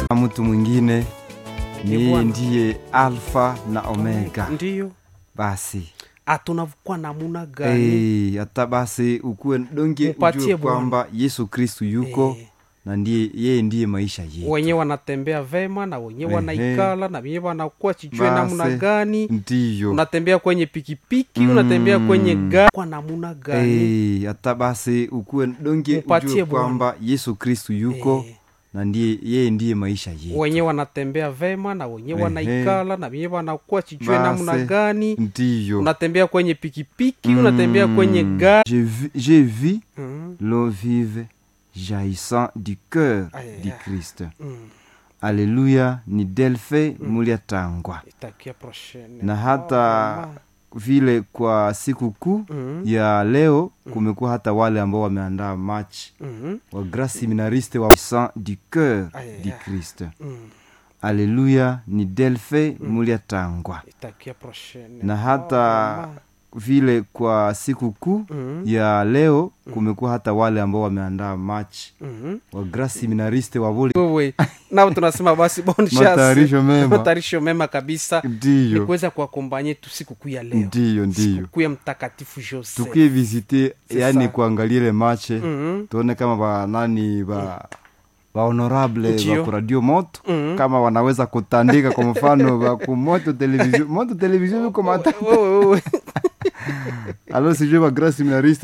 mtu mwingine Ni ni Bwana. ndiye alfa na omega ndiyo basi atunavukuwa namuna gani Eh, hata basi ukuwe donge Mupatie ujue Bwana. kwamba yesu kristu yuko Eh. na ndiye yeye ndiye maisha yetu wenye wanatembea vema na wenye Ehe. wanaikala na wenye wanakuwa chichwe Basi, namna gani ndiyo unatembea kwenye pikipiki Mm. unatembea kwenye gari kwa namuna gani Eh, hata basi ukuwe donge Mupatie ujue Bwana. kwamba yesu kristu yuko Eh. na ndiye yeye ndiye maisha yetu wenye wanatembea vema na wenye Ehe. wanaikala na wenye wanakuwa chichwe Basi, namna gani ndiyo unatembea kwenye pikipiki Mm. unatembea kwenye gari J'ai vu, j'ai vu mm. l'eau vive jaillissant du cœur Aïe, du aïe. Christ. mm. Alléluia ni Delphi muliatangwa itakia prochaine na hata vile kwa siku kuu mm. ya leo kumekuwa hata wale ambao wameandaa match mm. wa grand seminariste wa sang du cœur Aïe, du aïe. Christ. mm. Alléluia ni Delphi muliatangwa itakia prochaine na hata vile kwa siku kuu mm. ya leo kumekuwa hata wale ambao wameandaa match mm. wa grand seminariste wa vole wewe nao tunasema basi bon chance. matayarisho mema matayarisho mema kabisa ni ndiyo kuweza kuakombanye tu sikukuu ya leo ndiyo ndiyo sikukuu ya mtakatifu jose tukie visite C'est yani ça. kuangalia ile mache Mhm. tuone kama banani ba bahonorable Ndiyo. ba kuradio moto Mhm. kama wanaweza kutandika kwa mfano ba kumoto television moto television viko mata Wewe, wewe. alo sijue ba grand seminariste